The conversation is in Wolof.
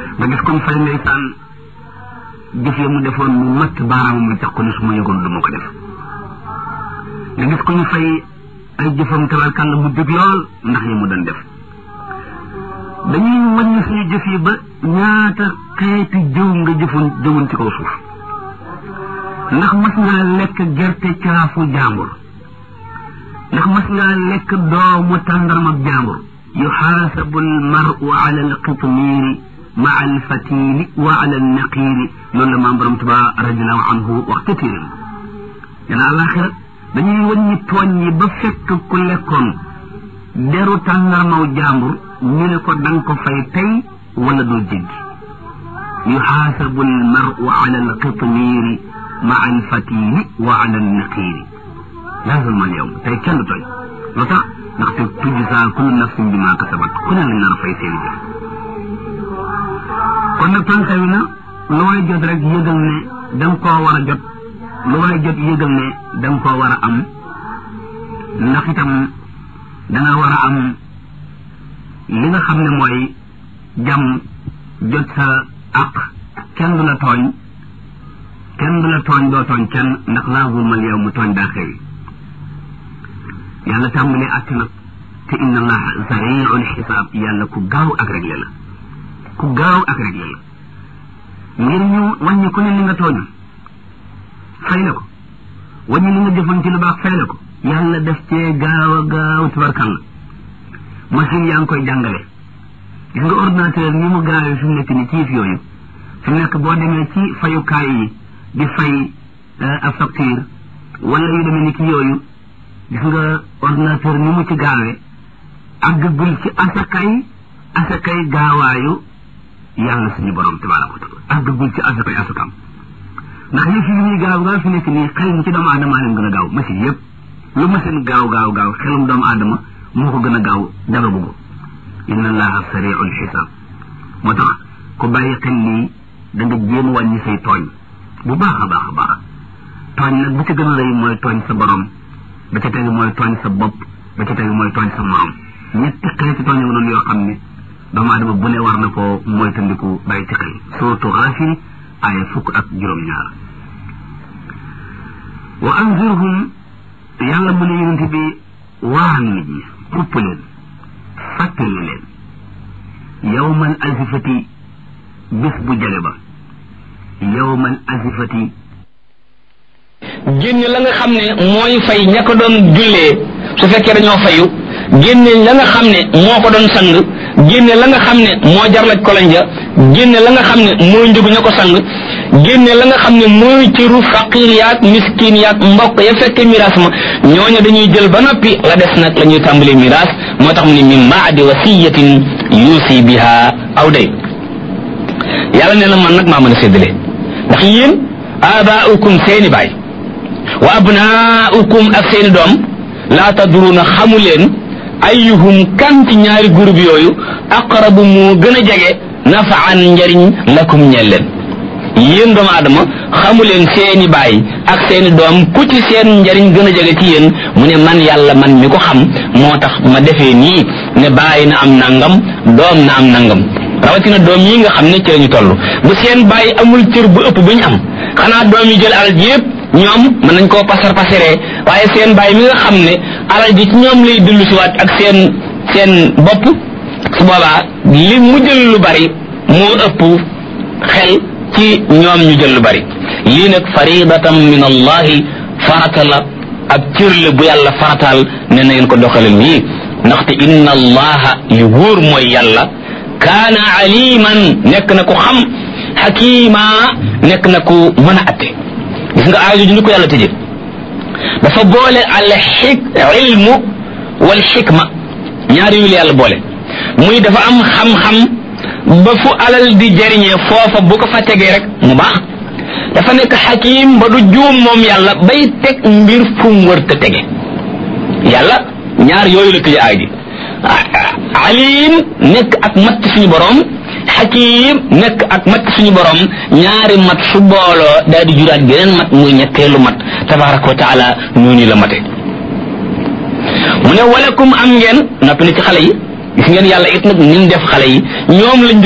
nga gis comme fay ndeysaan jëf ya mu defoon mu matt baaraam mu tax ko ni su ma yëgoon du ma ko def nga gis ko ñu fay ay jëfam tabarkàlla mu dëgg lool ndax yi mu doon def dañuy wàññi suñu jëf yi ba ñaata xeeti jëw nga jëfoon jëwoon ci kaw suuf ndax mas ngaa lekk gerte caafu jàmbur ndax mas ngaa lekk doomu tàndarma jàmbur yuxaasabu almaru ala alqitmiiri maa alfatili wa ala alnaqiiri loolu la maam borom tuba radiallahu anhu wax ca téeram dana àlaxira dañuy wàññi tooñ yi ba fekk ku lekkoon deru tàndarmaw jàmbur ñu ne ko danga ko fay tey wala doo jéggi yuxaasabu almaru ala alqitmiiri maa alfatili wa ala alnaqiiri laa zulma alyawm tey kenn du tooñ lu tax ndaxte tujzaa kullu nafsin bi maa kasabat ku ne lañ nar a fay seeni jëf kon nag tànk wi na lu waay jot rek yëgal ne da nga koo war a jot lu waay jot yëgal ne da nga koo war a am ndax itam da nga war a am li nga xam ne mooy jàmm jot sa àq kenn du la tooñ kenn du la tooñ doo tooñ kenn ndax laa zulmal yow mu tooñ daa xewi yàlla tàmbalee àtte nag te inna allaha sariul xisaab yàlla ku gaaw ak réglé la ku gaaw ak réglé la ngir ñu wàññi ku ne li nga tooñ fay la ko wàññi li nga jëfoon ci lu baax fay la ko yàlla def cee gaaw a gaaw tubarkalla machine yaa ngi koy jàngale gis nga ordinateur ni mu gaawee fi mu nekk ni ci yëf yooyu fi mu nekk boo demee ci fayukaay yi di fay ab facture wala yu demee ni ki yooyu gis nga ordinateur ni mu ci gaawee àggagul ci asakay asakay gaawaayu yàlla suñu borom tabaraka wa taala àggagul ci asakay asakam ndax yëf yi ñuy gaaw gaaw fi nekk nii xel mu ci doomu aadama leen gën a gaaw machine yëpp lu machine gaaw gaaw gaaw xelum doomu aadama moo ko gën a gaaw dara bugg inna allaha sariul xisaab moo tax ku bàyyi xel lii da nga jéem wàññi say tooñ bu baax a baax a baax tooñ nag bu ci gën a rëy mooy tooñ sa borom ba ca tegu mooy tooñ sa bopp ba ca tegu mooy tooñ sa morom ñetti xeeti tooñ nga noonu yoo xam ne doomu aadama bu ne war na ko moytandiku bàyyi ci xel surtout Gaafir aaya fukk ak juróom-ñaar wa anzirhum yàlla mu ne yonent bi waar nit ñi xupp leen fàttali leen yawmal azifati bis bu jale ba yawmal azifati génne la nga xam ne mooy fay ña ko doon jullee su fekkee dañoo fayu génne la nga xam ne moo ko doon sang génne la nga xam ne moo jarlaj kolonja génne la nga xam ne mooy njëgu ña ko sang génne la nga xam ne mooy cëru faqir yaag miskin yaag mbokk ya fekke miraas ma ñooñu dañuy jël ba noppi la des nag la ñuy tàmbalee miraas moo tax mu ne min baadi wasiyatin yuusi biha aw day yàlla nee na man nag maa mën a séddale ndax yéen abaaukum seeni baay wa abnaaukum ak seeni doom laa tadruuna xamu leen ayuhum kan ci ñaari groupe yooyu aqrabu moo gën a jege nafaan njariñ lakum ñeel leen yéen doomu aadama xamu leen seeni baay ak seeni doom ku ci seen njariñ gën a jege ci yéen mu ne man yàlla man mi ko xam moo tax ma defee nii ne baay na am nangam doom na am nangam rawatina doom yi nga xam ne ci lañu toll bu seen baay amul cër bu ëpp bu ñu am xanaa doom yi jël alal ji yëpp ñoom mën nañ koo pasar pasaree waaye seen baay mi nga xam ne alal ji ci ñoom lay dellu siwaat ak seen seen bopp su boobaa li mu jël lu bari moo ëpp xel ci ñoom ñu jël lu bari lii nag faridatan min allahi farata la ab cër la bu yàlla farataal ne na ngeen ko doxalal nii ndaxte inna allaha li wóor mooy yàlla kaana aliman nekk na ku xam xakima nekk na ku mën a atte gis nga aajo ju ni ko yàlla tëje dafa boole al xik ilmu wal xikma ñaari yu la yàlla boole muy dafa am xam-xam ba fu alal di jariñee foofa bu ko fa tegee rek mu baax dafa nekk xakim ba du juum moom yàlla bay teg mbir fu mu wër te tege yàlla ñaar yooyu la tëje aay ji alim nekk ak mat suñu borom xakim nekk ak mat suñu borom ñaari mat su booloo daal di juraat geneen mat muy ñetteelu mat tabaraka wa taala noonu la mate mu ne walakum am ngeen noppi na ci xale yi gis ngeen yàlla it nag ni mu def xale yi ñoom lañ